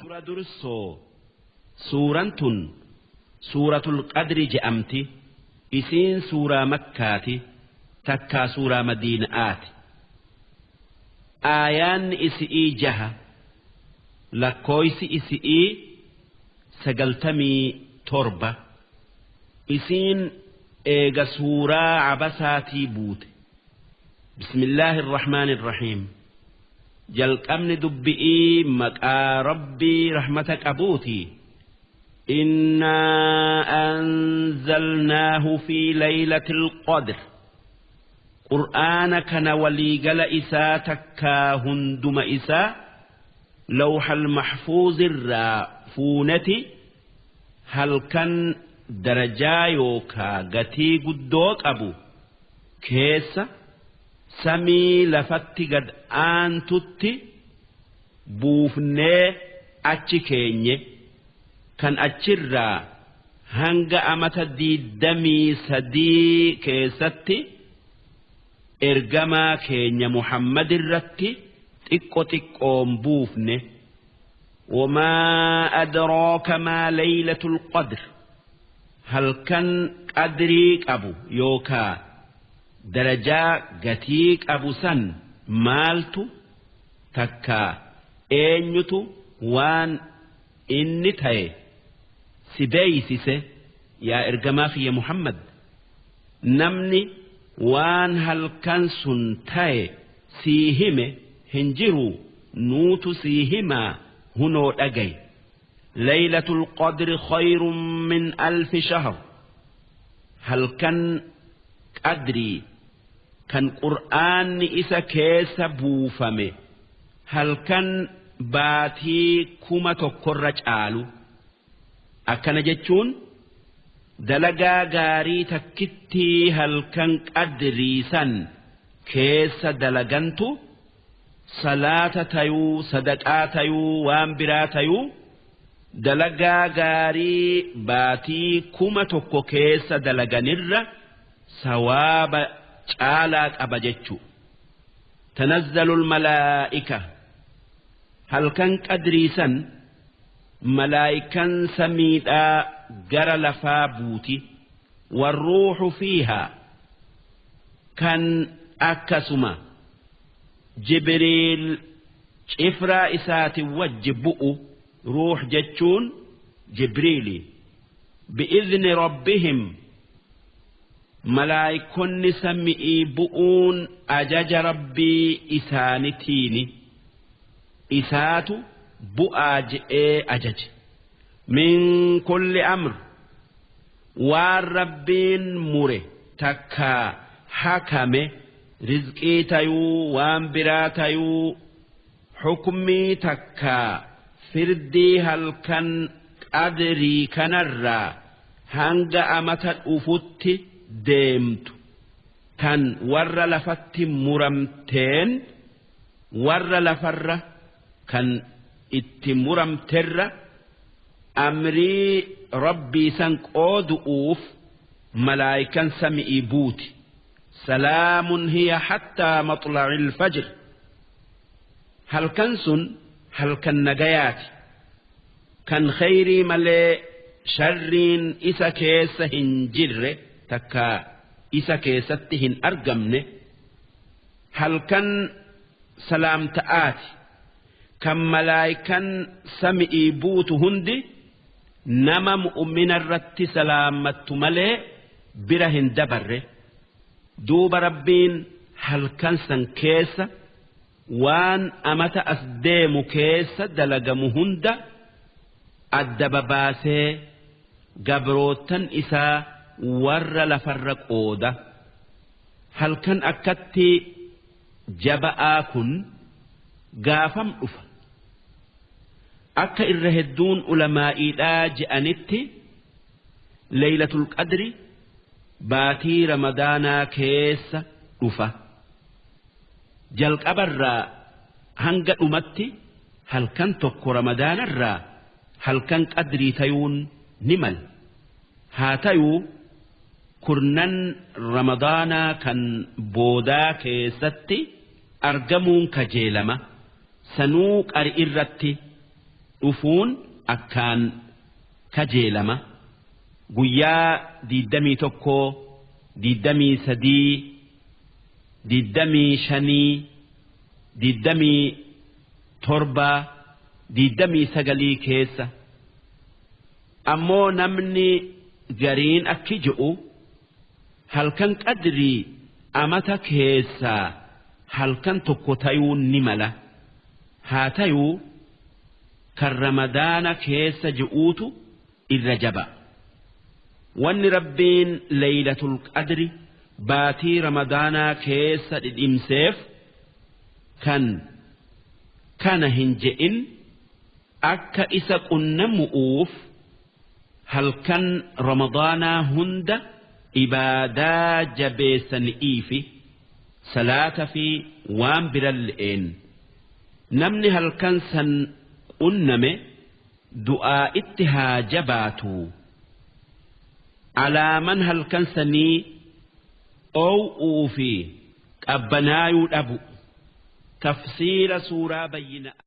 dura dursoo suuraan tun suuratul qadri je'amti isiin suuraa makkaati takkaa suuraa madiina'aati aayaanni isi'ii jaha lakkooysi isi'ii sagaltamii torba isiin eega suuraa cabasaatii buute bismillaahi irrahmaani irrahiim jalqabni dubbi'ii maqaa rabbii rahmata qabuuti إنا أنزلناه في ليلة القدر قرآن كان وليقل إساء تكا هندم إساء لوح المحفوظ الرافونة هل كان درجا يوكا قتي قدوك أبو كيس سمي لفت قد آنتت بوفني أتش كيني kan achirraa hanga amata diiddamii sadii keessatti ergamaa keenya Muhammad irratti xiqqo xiqqoon buufne wamaa adraaka maa laylatul qadr halkan qadrii qabu yookaa darajaa gatii qabu san maaltu takkaa eenyutu waan inni ta'e si beeysise yaa ergamaa kiyya Muhammad namni waan halkan sun ta'e sii hime hin jiru nuutu sii himaa hunoo dhagay ليلة القدر خير من ألف شهر هل كان قدري كان قرآن إسا كيس بوفمه هل كان baatii kuma tokkorra caalu akkana jechuun dalagaa gaarii takkittii halkan qadriisan keessa dalagantu salaata tayuu sadaqaa tayuu waan biraa tayuu dalagaa gaarii baatii kuma tokko keessa dalaganirra sawaaba caalaa qaba jechuu tanazzalu almalaa'ika halkan qadriisan malaayikan samiidhaa gara lafaa buuti warruuxu fiihaa kan akkasuma jibriil cifraa isaati wajji bu'u ruux jechuun jibriili bi'izni rabbihim malaayikonni sami'ii bu'uun ajaja rabbii isaanitiini. isaatu bu'aa je'ee ajaje min kulli amr waan rabbiin mure takkaa hakame rizqii tayuu waan biraa tayuu xukmii takkaa firdii halkan qadrii kanarraa hanga amata dhufutti deemtu tan warra lafatti muramteen warra lafarra kan itti muramterra amrii rabbii san qoodu'uuf malaayikan sami'ii buuti salaamun hiya hattaa maxlaci ilfajr halkan sun halkan nagayaati kan khayrii malee sharriin isa keessa hin jirre takka isa keessatti hin argamne halkan salaamta'aati kan malaayikan sami'ii buutu hundi nama mu'ummina irratti salaammattu malee bira hin dabarre duuba rabbiin halkan san keessa waan amata as deemu keessa dalagamu hunda adda babaasee gabrootan isaa warra lafarra qooda halkan akkatti jaba'aa kun gaafam dhufa akka irra hedduun ulamaa'iidhaa je'anitti leeylatul qadri baatii ramadaanaa keessa dhufa jalqabarraa hanga dhumatti halkan tokko ramadaanarraa halkan qadrii tayuun ni mal haa tayuu kurnan ramadaanaa kan boodaa keessatti argamuun kajeelama sanuu qari irratti dhufuun akkaan kajeelama guyyaa diiddamii tokkoo diiddamii sadii diiddamii shanii diiddamii torbaa diiddamii sagalii keessa ammoo namni gariin akki je'u halkan qadrii amata keessaa halkan tokko tayuu ni mala haa tayuu kan ramadaana keessa je'uutu irra jaba wanni rabbiin leeylatul qadri baatii ramadaanaa keessa dhidhimseef kan kana hin je'in akka isa qunnamu'uuf halkan ramadaanaa hunda ibaadaa jabeessanii fi salaata fi waan biran le'een namni halkan san qunname du'aa itti haa jabaatu alaaman halkan sanii oow'uu fi qabbanaayuu dhabu tafsiira suuraa bayyina